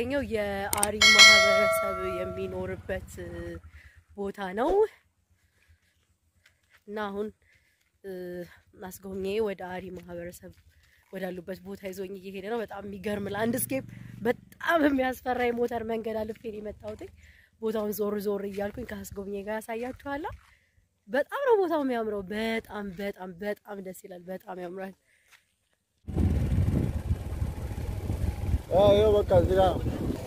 የምንገኘው የአሪ ማህበረሰብ የሚኖርበት ቦታ ነው እና አሁን አስጎብኚ ወደ አሪ ማህበረሰብ ወዳሉበት ቦታ ይዞኝ እየሄደ ነው። በጣም የሚገርም ላንድስኬፕ፣ በጣም የሚያስፈራ የሞተር መንገድ አልፌ ነው የመጣሁት። ቦታውን ዞር ዞር እያልኩኝ ከአስጎብኚ ጋር ያሳያችኋለሁ። በጣም ነው ቦታው የሚያምረው። በጣም በጣም በጣም ደስ ይላል። በጣም ያምራል። ይኸው በቃ እዚህ ጋር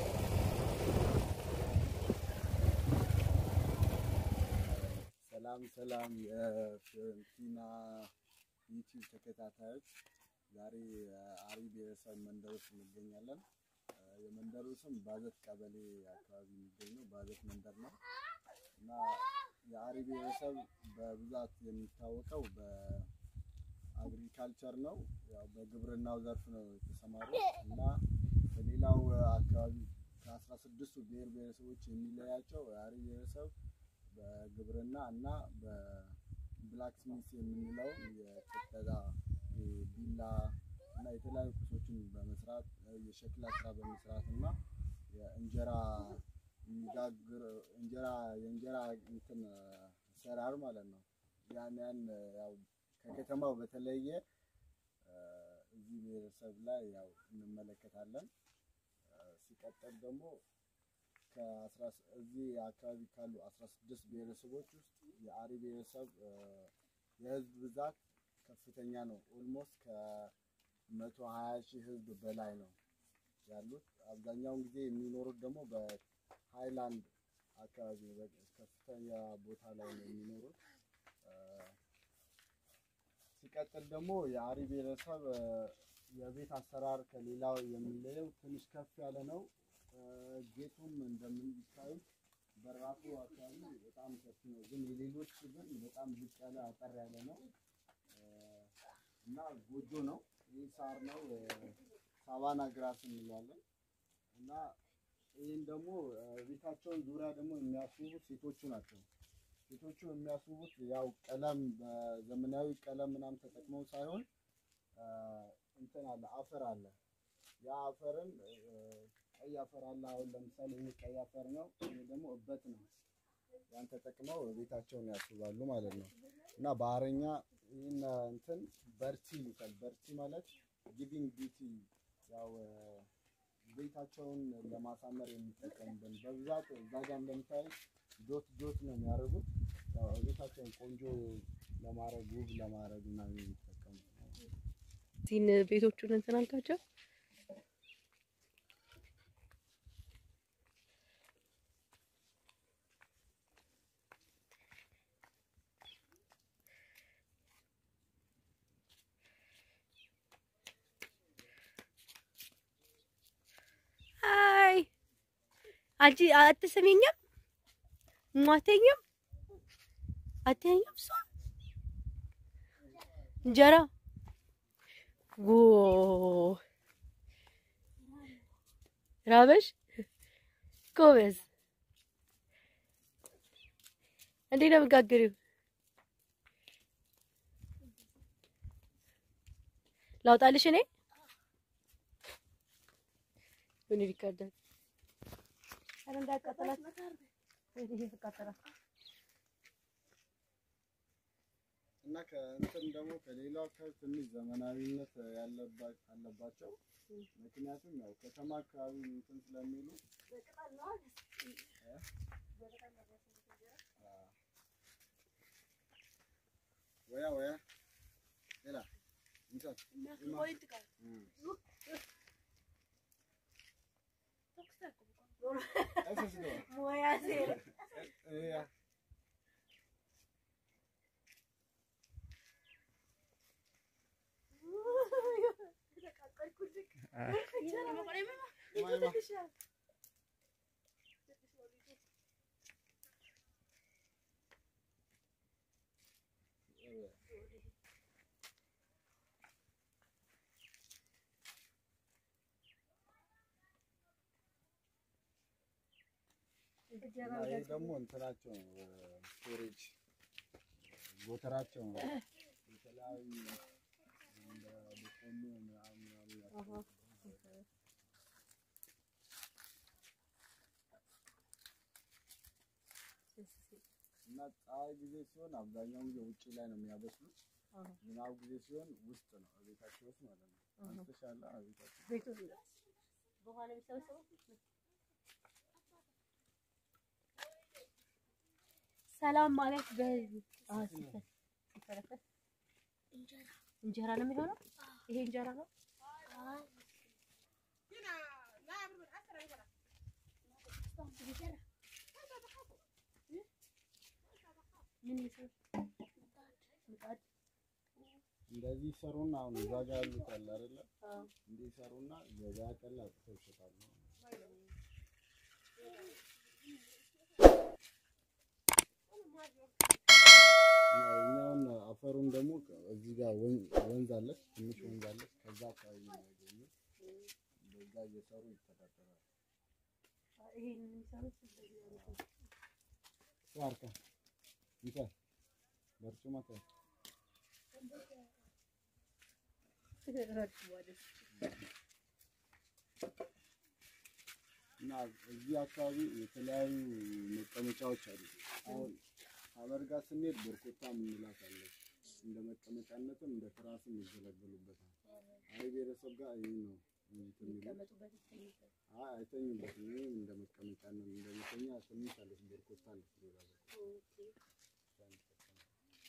ሰላም ሰላም፣ የፊዮረንቲና ዩቲዩብ ተከታታዮች፣ ዛሬ አሪ ብሔረሰብ መንደር ውስጥ እንገኛለን። የመንደሩ ስም ባዘት ቀበሌ አካባቢ የሚገኘው ባዘት መንደር ነው እና የአሪ ብሔረሰብ በብዛት የሚታወቀው በአግሪካልቸር ነው። ያው በግብርናው ዘርፍ ነው የተሰማሩት እና ከሌላው አካባቢ ከአስራ ስድስቱ ብሔር ብሔረሰቦች የሚለያቸው የአሪ ብሔረሰብ በግብርና እና በብላክስሚት የምንለው የቅጠላ ቢላ እና የተለያዩ ቁሶችን በመስራት የሸክላ ስራ በመስራት እና የእንጀራ የሚጋግር እንጀራ የእንጀራ እንትን አሰራር ማለት ነው። ያን ያን ያው ከከተማው በተለየ እዚህ ብሔረሰብ ላይ ያው እንመለከታለን። ሲቀጥል ደግሞ እዚህ አካባቢ ካሉ አስራ ስድስት ብሔረሰቦች ውስጥ የአሪ ብሔረሰብ የህዝብ ብዛት ከፍተኛ ነው። ኦልሞስት ከመቶ ሀያ ሺህ ህዝብ በላይ ነው ያሉት። አብዛኛውን ጊዜ የሚኖሩት ደግሞ በሃይላንድ አካባቢ ከፍተኛ ቦታ ላይ ነው የሚኖሩት። ሲቀጥል ደግሞ የአሪ ብሔረሰብ የቤት አሰራር ከሌላው የሚለየው ትንሽ ከፍ ያለ ነው። ጌቱም እንደምታዩት በራፉ አካባቢ በጣም ሰፊ ነው፣ ግን የሌሎች ግን በጣም ዝቅ ያለ አጠር ያለ ነው እና ጎጆ ነው። ይህ ሳር ነው፣ ሳቫና ግራስ እንለዋለን እና ይህን ደግሞ ቤታቸውን ዙሪያ ደግሞ የሚያስውቡት ሴቶቹ ናቸው። ሴቶቹ የሚያስውቡት ያው ቀለም በዘመናዊ ቀለም ምናምን ተጠቅመው ሳይሆን እንትን አለ አፈር አለ። ያ አፈርን ቀይ አፈር አለ። አሁን ለምሳሌ ይሄ ቀይ አፈር ነው፣ ይሄ ደግሞ እበት ነው። ያን ተጠቅመው ቤታቸውን ያስውባሉ ማለት ነው እና በአረኛ ይህን እንትን በርቲ ይሉታል። በርቲ ማለት ጊቪንግ ቢዩቲ ያው ቤታቸውን ለማሳመር የሚጠቀሙበት በብዛት እዛ ጋር እንደምታዩት ዶት ዶት ነው የሚያደርጉት። ያው ቤታቸውን ቆንጆ ለማድረግ ውብ ለማድረግ እና የሚጠቀሙት እዚህን ቤቶቹን እንትን አልካቸው። አይ አንቺ አትሰሚኝም? ሟተኝም አትኛም? እሷ እንጀራ ጎ ራበሽ ጎበዝ። እንዴት ነው የምጋግሪው? ላውጣልሽ እኔ ምን ይቀዳል? አረ እንዳያቃጥላት ይሄ ተቃጠላት። እና ከእንትን ደግሞ ከሌላው አካባቢ ትንሽ ዘመናዊነት አለባቸው። ምክንያቱም ያው ከተማ አካባቢ እንትን ስለሚሉ ወያ ወያ ሌላ እንትን ይህ ደግሞ እንትናቸው ነው ስቶሬጅ ጎተራቸው ነው። የተለያዩ እንደ በቆሎ ምናምን ምናምን ያስቀምጡበት። እና ፀሐይ ጊዜ ሲሆን አብዛኛውን ጊዜ ውጭ ላይ ነው የሚያበስሉት። ዝናብ ጊዜ ሲሆን ውስጥ ነው ቤታቸው ውስጥ ማለት ነው። አንስተሻላ ቤታቸው ቤቱ በኋላ የሚሰበሰበው ሰላም ማለት በዚህ አዎ፣ ሲፈ- ሲፈለፈል እንጀራ ነው የሚሆነው። ይሄ እንጀራ ነው። ምን ይሰራል? ምጣድ እንደዚህ ይሰሩና አሁን እዛ ጋር ያሉት አለ አይደለ? አዎ። እንዲህ ይሰሩና ገበያ ቀን ላይ አውጥተው ይሸጣሉ። እና እኛውን አፈሩን ደግሞ እዚህ ጋር ወን- ወንዝ አለች፣ ትንሽ ወንዝ አለች። ከዛ አካባቢ ነው ያገኙት። በዛ እየሰሩ ይተዳደራሉ። ይሄን የሚሰሩት እንደዚህ አይነት ነው። ዋርካ ይታ በርጩማ ታ እና እዚህ አካባቢ የተለያዩ መቀመጫዎች አሉ። አሁን ሀመር ጋር ስንሄድ በርኮታ የምንላት አለች። እንደ መቀመጫነትም እንደ ትራስም ይገለገሉበታል። አሪ ብሔረሰብ ጋር ይህ ነው እንትን የሚሉት። የሚቀመጡበት ይተኙበት። አይ አይተኙበትም። ይህም እንደ መቀመጫነት እንደ መተኛ ትንሽ አለች በርኮታ አለች። ሌላ በርኮታ ኦኬ። እሷን ይጠቀማሉ።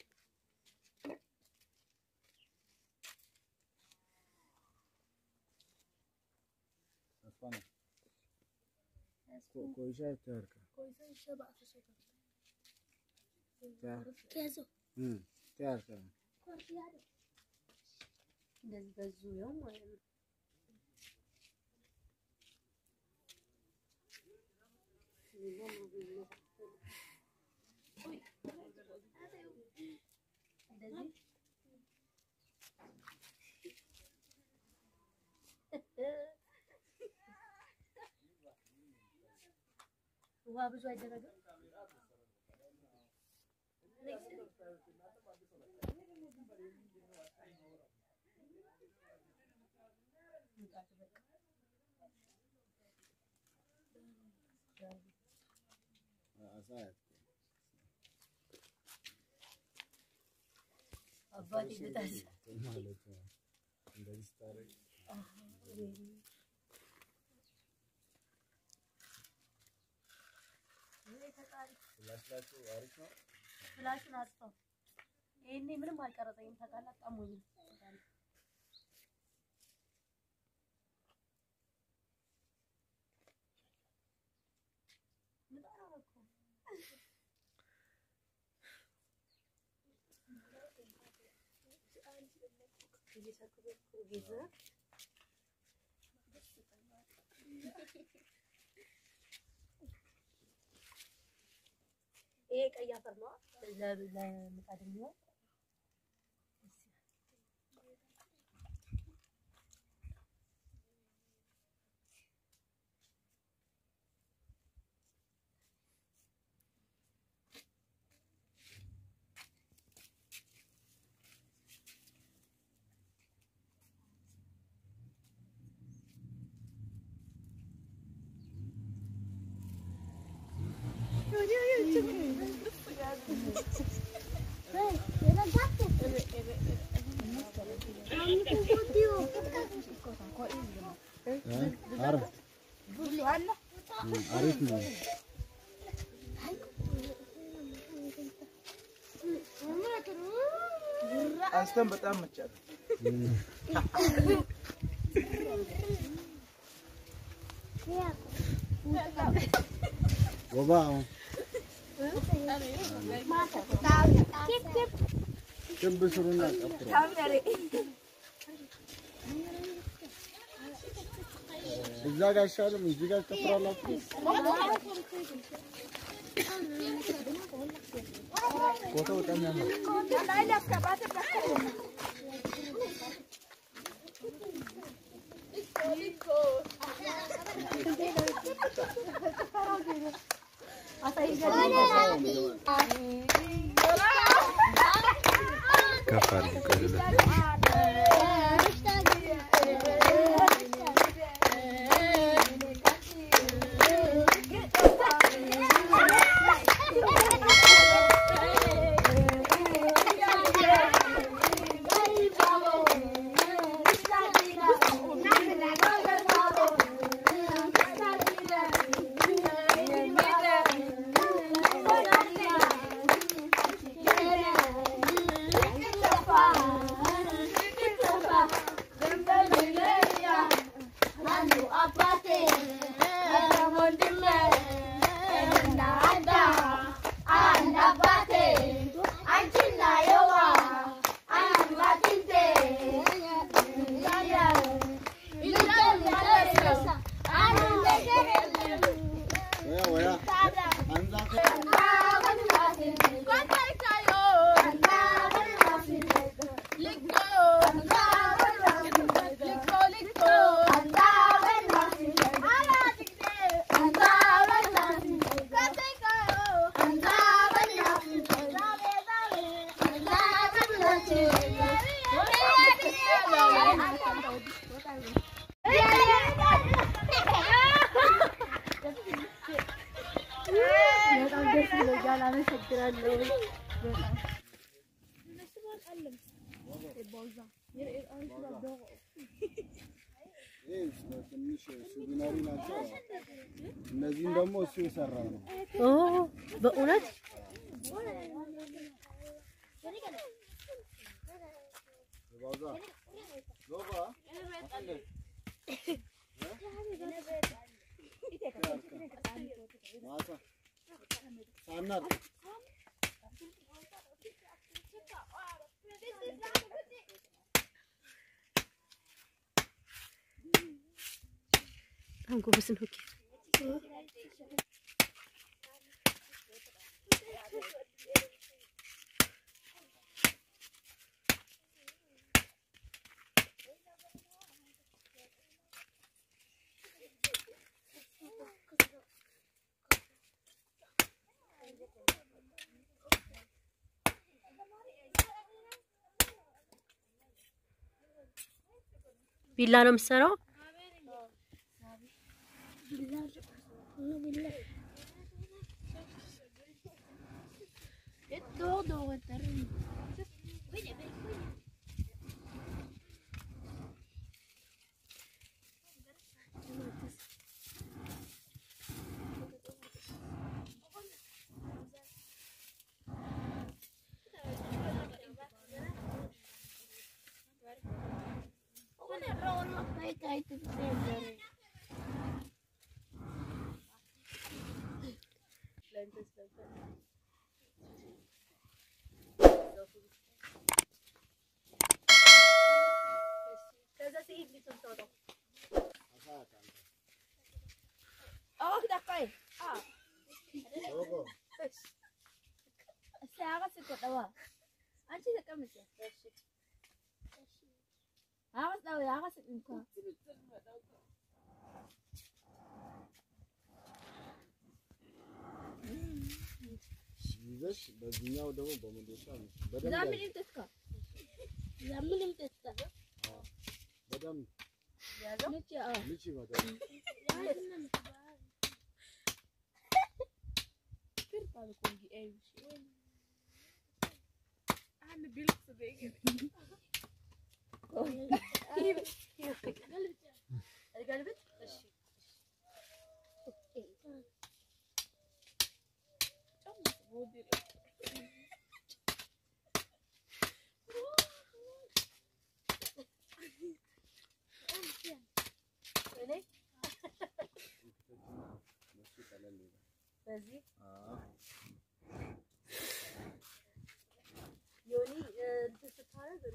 Asfana. Ko- Koysha terka. Hmm. Terka. እንደዚህ በዙሪያው ማለት ነው። እንደዚህ ውሃ ብዙ አይደረግም። Asayat. አባቴ ልታስ ማለት ነው። እንደዚህ ስታደርግ ፍላሽላችሁ አሪፍ ነው። ፍላሹን አጥፋው። ይሄኔ ምንም አልቀረጸኝም ታውቃለህ። አጣሞኝ ይሄ ቀይ አፈር ነው ለምጣድ የሚሆን አሪፍ አሪፍ ነው። አንስተን በጣም መቻል ወባ ክብ ስሩና ቀጥሩ። እዛ ጋር አይሻልም? እዚህ ጋር ትጨፍራላችሁ። ቦታው በጣም ያምራል። ከፍ አድርጊ ቆይ ልበል። Thank you. በጣም ደስ ብሎኛል። አመሰግናለሁ። ይህ ትንሽ ሱቪነሪ ናቸው። እነዚህም ደግሞ እሱ የሰራው ነው። ኦ በእውነት ባዛ ዞባ ማሳ ሳናር በጣም ጎበዝ ነው። ቢላ ነው የምትሰራው? ይዘሽ በዚህኛው ደግሞ በመዶሻ በደንብ በደንብ ምቺ በደንብ በዚህ ዮኒ እንትን ስታረግ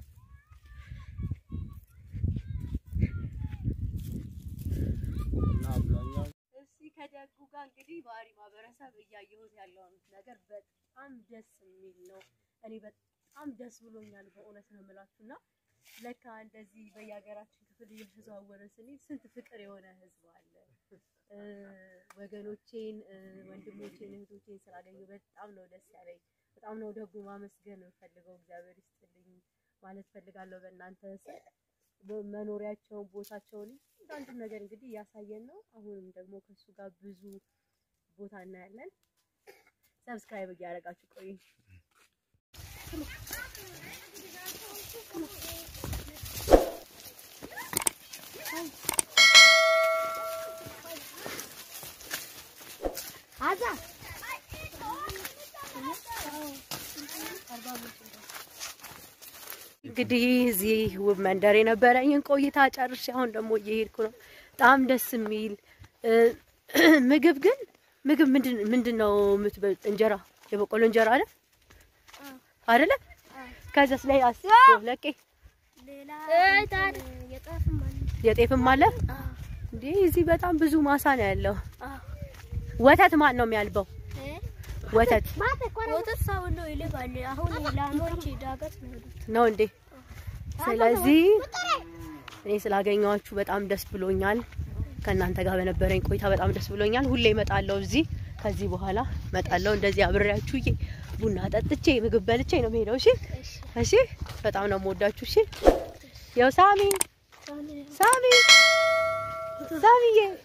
እና አብዛኛው እስቲ ከደጉ ጋር እንግዲህ ባህሪ ማህበረሰብ እያየሁት ያለውን ነገር በጣም ደስ የሚል ነው። እኔ በጣም ደስ ብሎኛል በእውነት ነው የምላችሁ እና ለካ እንደዚህ በየሀገራችን ክፍል እየተዘዋወረን ስንሄድ ስንት ፍቅር የሆነ ህዝብ አለ። እ ወገኖቼን እ ወንድሞቼን እህቶቼን ስላገኘሁ በጣም ነው ደስ ያለኝ። በጣም ነው ደጉ ማመስገን የምፈልገው እግዚአብሔር ይስጥልኝ ማለት ፈልጋለሁ። በእናንተ ስም መኖሪያቸውን ቦታቸውን አንዳንድ ነገር እንግዲህ እያሳየን ነው። አሁንም ደግሞ ከሱ ጋር ብዙ ቦታ እናያለን። ሰብስክራይብ እያደረጋችሁ ቆዩ። እንግዲህ እዚህ ውብ መንደር የነበረኝን ቆይታ ጨርሼ አሁን ደግሞ እየሄድኩ ነው። በጣም ደስ የሚል እ ምግብ ግን ምግብ ምንድን ምንድን ነው የምትበሉት? እንጀራ የበቆሎ እንጀራ አለ አይደለ? ከዛስ ላይ አስ ለቄ የጤፍም አለ እንዴ? እዚህ በጣም ብዙ ማሳ ነው ያለው። ወተት ማን ነው የሚያልበው? ወተት ወተት ሰው ነው ይልባል። አሁን ላሞች ዳገት ነው የሄዱት። ነው እንዴ? ስለዚህ እኔ ስላገኘኋችሁ በጣም ደስ ብሎኛል። ከእናንተ ጋር በነበረኝ ቆይታ በጣም ደስ ብሎኛል። ሁሌ እመጣለሁ እዚህ ከዚህ በኋላ እመጣለሁ እንደዚህ አብሬያችሁዬ ቡና ጠጥቼ ምግብ በልቼ ነው የምሄደው። እሺ እሺ። በጣም ነው የምወዳችሁ። እሺ። ያው ሳሚ ሳሚ ሳሚዬ